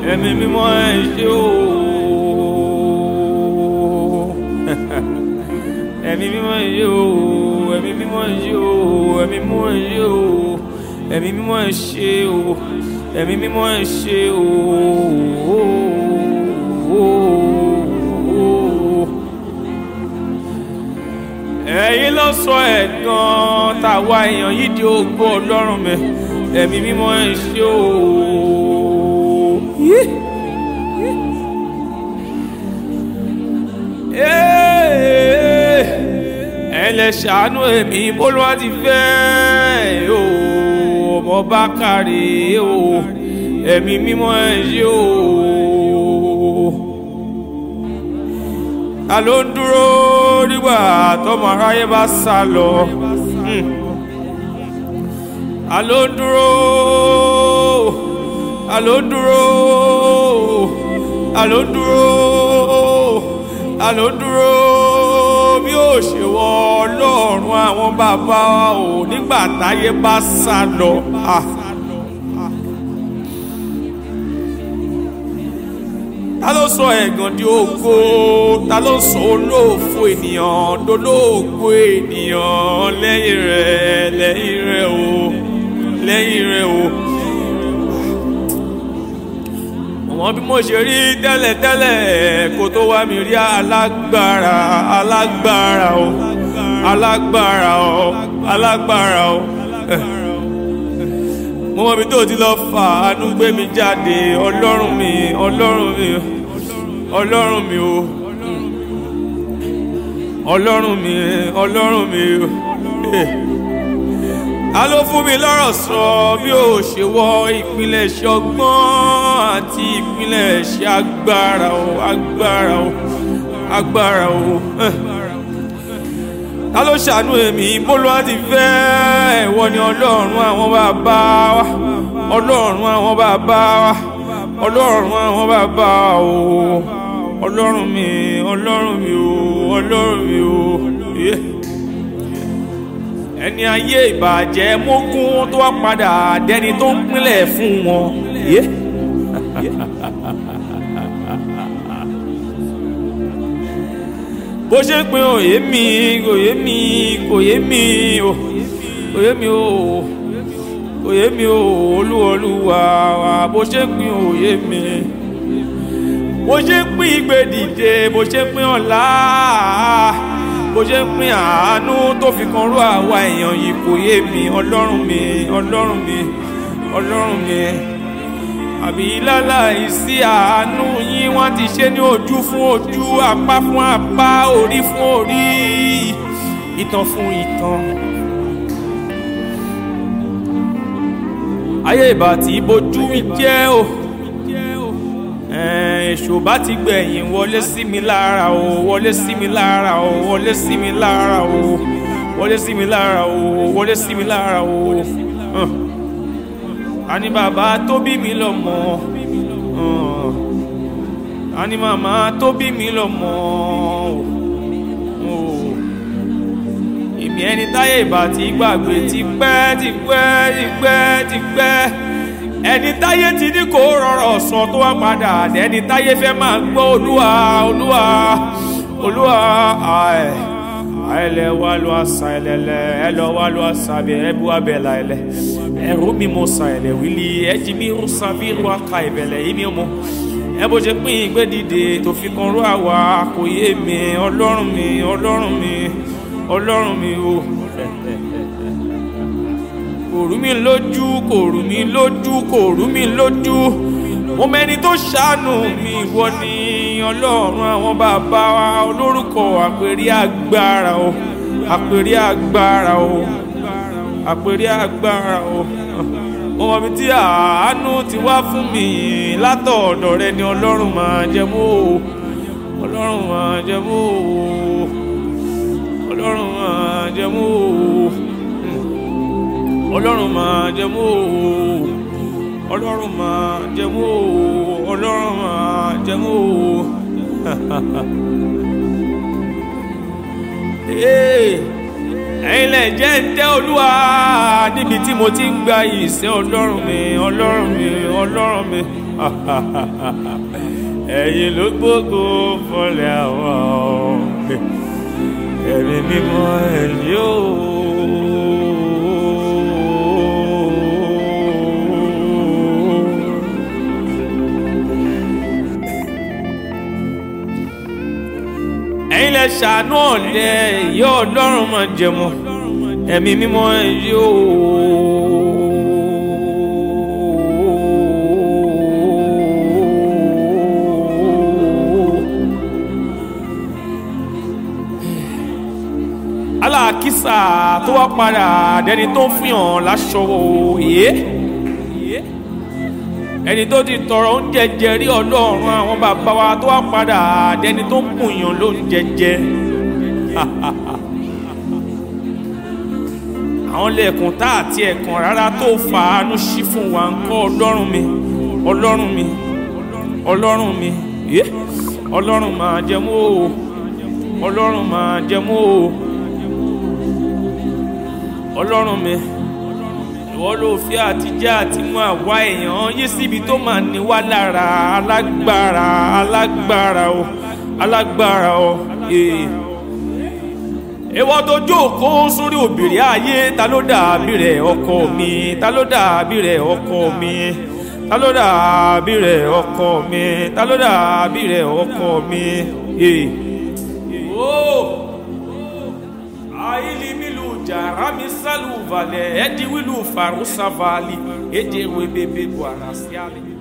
ẹ̀mí mímọ́ ẹ ṣé o ẹ̀mí mímọ́ ẹ ṣé o ẹ̀mí mímọ́ ẹ ṣé o ẹ̀mí mímọ́ ẹ ṣé o ẹ̀mí mímọ́ ẹ ṣé o ẹ̀mí mímọ́ ẹ ṣé o. ẹ̀yin ló sọ ẹ̀gàn tàwa èèyàn yìí di ògo ọlọ́run mi ẹ̀mí mímọ́ ẹ ṣé o. ẹ lè ṣàánú èmi bólúwa ti fẹ́ o ọmọ bá kárí o ẹ̀mí mímọ́ ẹ ṣé o. ta ló ń dúró nígbà tọmọ aráyé bá sá lọ Hmm. ta ló ń dúró ta ló ń dúró ta ló ń dúró ta ló ń dúró bí ó ṣe wọ ọlọ́run àwọn bàbá wa ò nígbà táyé bá sá lọ. Ah. ta ló sọ ẹ̀gàn di ògo ta ló sọ olóòfo ènìyàn dolóògo ènìyàn lẹ́yìn rẹ̀ lẹ́yìn rẹ̀ o lẹ́yìn rẹ̀ o. ọmọ bí mo ṣe rí tẹ́lẹ̀tẹ́lẹ̀ kó tó wá mi rí alágbára alágbára o alágbára o alágbára o. mo mọ ibi tó ti lọ fà ánú gbé mi jáde ọlọ́run mi ọlọ́run mi ọlọ́run mi o ọlọ́run mi ọlọ́run mi o. Eh a ló fún mi lọ́rọ̀ sọ bí ó ṣe wọ ìpilẹ̀ṣẹ̀ ọgbọ́n àti ìpilẹ̀ṣẹ̀ agbára o agbára o agbára o. Eh. ta ló ṣàánú èmi bólúwa ti fẹ́ ẹ̀wọ́ ni ọlọ́run àwọn bàbá wa ọlọ́run àwọn bàbá wa ọlọ́run àwọn bàbá wa o ọlọ́run mi ọlọ́run mi o ọlọ́run mi o. Yeah ẹni ayé ìbàjẹ́ mógún tó wá padà dẹni tó ń pínlẹ̀ fún wọn. Yeah. bó ṣe ń pin òye mi òye mi òye mi o òye mi o òye mi o olúwọlúwa wa bó ṣe ń pin òye mi bó ṣe ń pín ìgbé dìde bó ṣe ń pín ọ̀la bó ṣe ń pín àánú tó fi kan rú àwa èèyàn yìí kò yé mi ọlọ́run mi ọlọ́run mi ọlọ́run mi àbí láláì sí àánú yín wọ́n ti ṣe ní ojú fún ojú apá fún apá orí fún orí ìtàn fún ìtàn. ayé ìbá tí bójú mi jẹ́ o èṣù bá ti gbẹ̀yìn wọlé sí mi lára o wọlé sí mi lára o wọlé sí mi lára o wọlé sí mi lára o wọlé sí mi lára o. Uh àní bàbá tó bí mi lọ́mọ àní màmá tó bí mi lọ́mọ èmi ẹni táyé ìbá ti gbàgbé ti pẹ́ ti pẹ́ ti pẹ́ ti pẹ́ ẹni táyé ti ní kó rọrọ̀ sọ tó wá padà ẹni táyé fẹ́ máa gbọ́ olúwa olúwa olúwa àì àìlẹ̀ wà ló àṣà ẹlẹ́lẹ̀ ẹ lọ wà ló àṣà bẹ̀ ẹ bu abẹ́là ẹlẹ́ ẹrú mi mo sa ẹlẹ́ wílí ẹjì mi rú sábì rú aka ìbẹ̀lẹ̀ yìí mi mọ́ ẹ bó ṣe pín ìgbé dìde tó fi kan rú àwa kò yé mi ọlọ́run mi ọlọ́run mi ọlọ́run mi o kò rú mi lójú kò rú mi lójú kò rú mi lójú mo mẹni tó ṣàánú mi ìwọ ni ọlọ́run àwọn bàbá wa olórúkọ àpèrí agbára o àpèrí agbára o àpèrí agbára o mo mọ̀ mi tí àánú ti wá fún mi látọ̀ọ̀dọ̀ rẹ ni ọlọ́run máa jẹ mọ́ o ọlọ́run máa jẹ mọ́ o ọlọ́run máa jẹ mọ́ o ọlọ́run máa jẹ mọ́ o ọlọ́run máa jẹ mọ́ o ọlọ́run máa jẹ mọ́ o. ẹ̀yin lẹ jẹ́ ń tẹ́ olúwa níbi tí mo ti ń gba ìṣẹ́ ọlọ́run mi ọlọ́run mi ọlọ́run mi. ẹ̀yin ló gbógo fọlẹ̀ àwọn ẹ̀mí mímọ́ ẹ̀yìn o. ẹ̀yin lẹ ṣàánú ọ̀lẹ ìyá ọlọ́run máa jẹmọ́ ẹ̀mí mímọ́ ẹ̀yìn o. aláàkísà tó wá padà dẹni tó ń fihàn láṣọ òye ẹni tó ti tọrọ oúnjẹ jẹ rí ọlọ́run àwọn bàbá wa tó wá padà dẹni tó ń bùyàn lóúnjẹ jẹ àwọn lẹ́ẹ̀kùn tá àti ẹ̀kan rárá tó fàánú sí fún wa ń kọ́ ọlọ́run mi ọlọ́run mi ọlọ́run mi ọlọ́run máa jẹmú o ọlọ́run máa jẹmú o ọlọ́run mi ìwọ ló fi àtijọ́ àti mú àwa èèyàn yí síbi tó máa ní wá lára alágbára alágbára o alágbára o ìwọ tó jókòó sórí òbìrí ayé ta ló dàbí rẹ ọkọ mi ta ló dàbí rẹ ọkọ mi ta ló dàbí rẹ ọkọ mi ta ló dàbí rẹ ọkọ mi. Oh! ailimilu jarami salu vale edi wilu farusa vali eje webebe buarasiali